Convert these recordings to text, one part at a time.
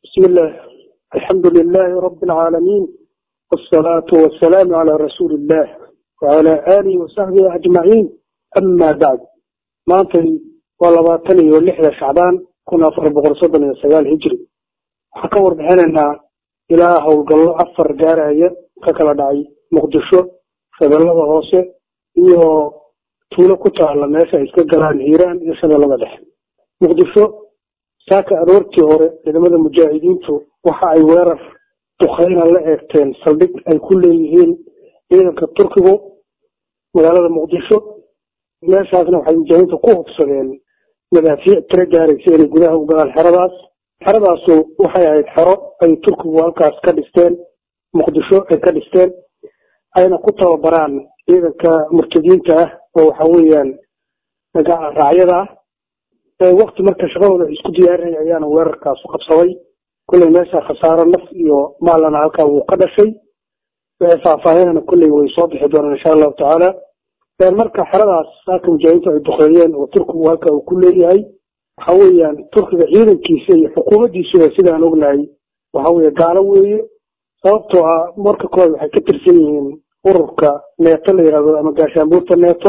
بسم الله الحمد لله رب العالمين والصلاة والسلام على رسول الله وعلى آله وصحبه أجمعين أما بعد ما أنتي ولباتني واللحظة شعبان كنا أفر بغرصدنا سيال هجري حكور بحننا إله وقال أفر جارية ككلا دعي مقدشو فبالله هوسي إيهو tuulo ku taala meesha ay iska galaan hiiraan iyo shabeellada dhexe muqdisho saaka aroortii hore ciidamada mujaahidiintu waxa ay weerar dukhayna la eegteen saldhig ay ku leeyihiin ciidanka turkigu magaalada muqdisho meeshaasna waxay mujaahidiintu ku hubsadeen madaafiic tiro gaaraysa inay gudaha u galaan xeradaas xeradaasu waxay ahayd xero ay turkigu halkaas ka dhisteen muqdisho ay ka dhisteen ayna ku tababaraan ciidanka murtadiinta ah oo waxa weeyaan raacyada ah wakti marka shaqadooda isku diyaarinaya ayaana weerarkaasu qabsaday kolley meesha khasaaro naf iyo maalana halkaa wuu ka dhashay faahfaahinana kolley way soo bixi doonaan insha allahu tacaala marka xeradaas saaka mujaahidiintu ay duqeeyeen oo turkigu halka uu ku leeyahay waxa weeyaan turkiga ciidankiisa iyo xukuumaddiisuba sidaan ognahay waxa weeye gaalo weeye sababtoo ah marka koowaad waxay ka tirsan yihiin ururka neeto la yidhahdo ama gaashaanbuurta neeto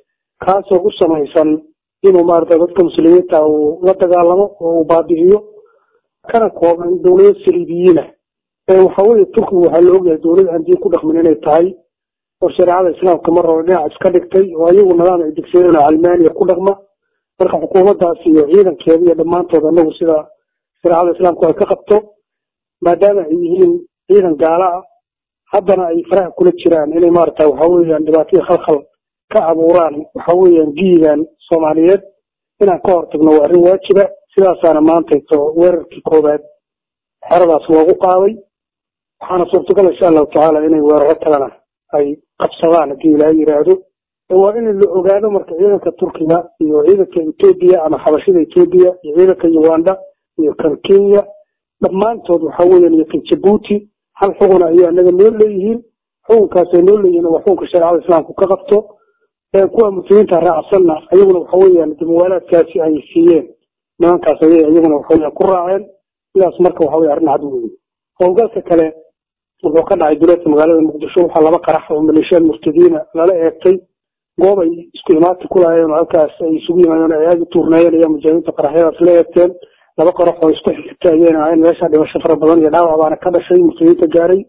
kaasoo u samaysan inuu maarata dadka muslimiinta uu la dagaalamo oo uu baabi'iyo kana kooban dowlado saliibiyiina waxa weeye turkigu waxaa la ogyahay dowlad aan diin ku dhaqmin inay tahay oo shareecada islaamka mar hore dhinac iska dhigtay oo ayagu nidaam ay degsadeen oo calmaaniya ku dhaqma marka xukuumaddaas iyo ciidankeeda iyo dhammaantood anagu sida shareecada islaamku ay ka qabto maadaama ay yihiin ciidan gaala ah haddana ay faraha kula jiraan inay maarata waxa weeyaan dhibaatadii khalkhal ka abuuraan waxa weeyaan giigan soomaaliyeed inaan ka hortagno waa arrin waajiba sidaasaana maantayto weerarkii koowaad xeradaas loogu qaaday waxaana suurtagal insha allahu tacaala inay weeraro kalena ay qabsadaan haddii ilaaha yidhaahdo waa in la ogaado marka ciidanka turkiga iyo ciidanka etoobiya ama xabashida etoobiya iyo ciidanka uganda iyo kan kenya dhammaantood waxa weeyaan iyo kan jabuuti hal xuguna ayay anaga noo leeyihiin xukunkaasay noo leeyihiin waa xukunka shareecada islaamku ka qabto kuwa muslimiinta raacsanna ayaguna waxa weeyaan muwaalaadkaasi ay siiyeen nimankaas ayay iyaguna waxaweeyaan ku raaceen sidaas marka waxa weye arrin cad weeye howlgalka kale wuxuu ka dhacay duleedka magaalada muqdisho waxaa laba qarax oo maleeshiyaad murtadiina lala eegtay goob ay isku imaati ku lahaayeen oo halkaas ay isugu yimaadeen ay aada u tuurnaayeen ayaa mujaahidiinta qaraxyadaas la eegteen laba qarax oo isku xigta ayayna ahayn meesha dhimasho fara badan iyo dhaawac baana ka dhashay murtadiinta gaaray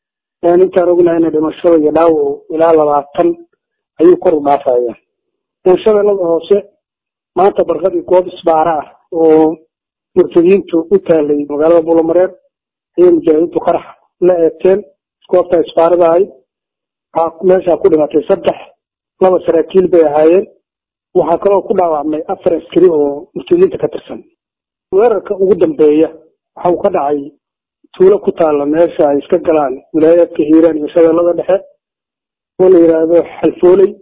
intaan ognahayna dhimashada iyo dhaawacu ilaa labaatan ayuu kor u dhaafaya shabeellada hoose maanta barqadii goob isbaara ah oo murtadiintu u taalay magaalada buulamareer ayay mujaahidiintu qarax la eegteen goobta isbaarada ahayd waxaa meeshaa ku dhimatay saddex laba saraakiil bay ahaayeen waxaa kaloo ku dhaawacmay afar askari oo murtadiinta ka tirsan weerarka ugu dambeeya waxa uu ka dhacay tuulo ku taalla meesha ay iska galaan wilaayaadka hiiraan iyo shabeellada dhexe oo la yidhaahdo xalfooley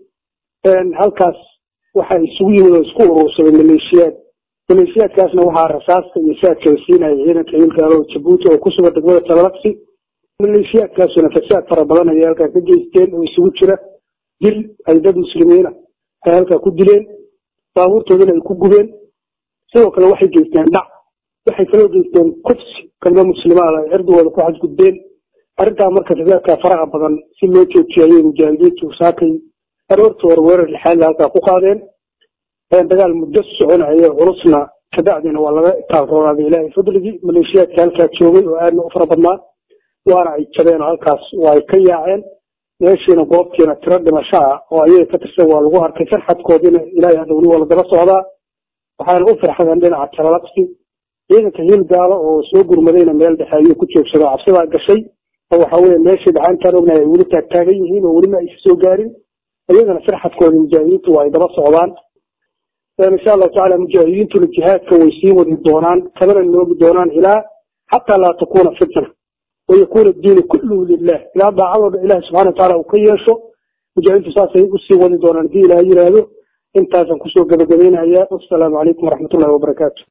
halkaas waxaa isugu yimid oo isku urursaday maleeshiyaad maleeshiyaadkaasna waxaa rasaasta iyo saadka la siinaya ciidanka hiilgaalo jabuuti oo ku sugan degmada talalabsi maleeshiyaadkaasuna fasaad fara badan ayay halkaa ka geysteen oo isugu jira dil ay dad muslimiina ay halkaa ku dileen baabuurtoodana ay ku gubeen sidoo kale waxay geysteen dhac waxay kaloo geysteen kufsi gabdho muslimaada ay cirdigooda ku xadgudbeen arrintaa marka fasaadkaa faraha badan si loo joojiyo ayay mujaahidiintu saakay aroorta hore weerar lixaadla halkaa ku qaadeen dagaal muddo soconaya culusna kabacdina waa laga taalroonaaday ilaahay fadligii maleeshiyaadka halkaa joogay oo aadna u fara badnaa waana ay jabeen oo halkaas waa ay ka yaaceen meeshiina goobtiina tiro dhimasho ah oo ayaga ka tirsan waa lagu arkay farxadkoodina ilaahay hadda weli waa la daba socdaa waxaana u farxadeen dhinaca talalabsi ciidanka hiilgaalo oo soo gurmadayna meel dhexe ayuu ku joogsado cabsidaa gashay oo waxa weye meeshii dhaxaantaan ognahay ay weli taagtaagan yihiin oo welima aysa soo gaarin iyagana farxadkooda mujaahidiintu waa ay daba socdaan insha allahu tacala mujaahidiintuna jihaadka way sii wadi doonaan kamana noogi doonaan ilaa xataa laa takuuna fitna wayakuuna diinu kulluhu lilah ilaa daacadooda ilahi subxana wataala uu ka yeesho mujaahidiintu saasay usii wadi doonaan hadii ilaah yiraahdo intaasaan kusoo gabagabaynayaa wasalaamu calaykum waraxmat ullahi wabarakaatu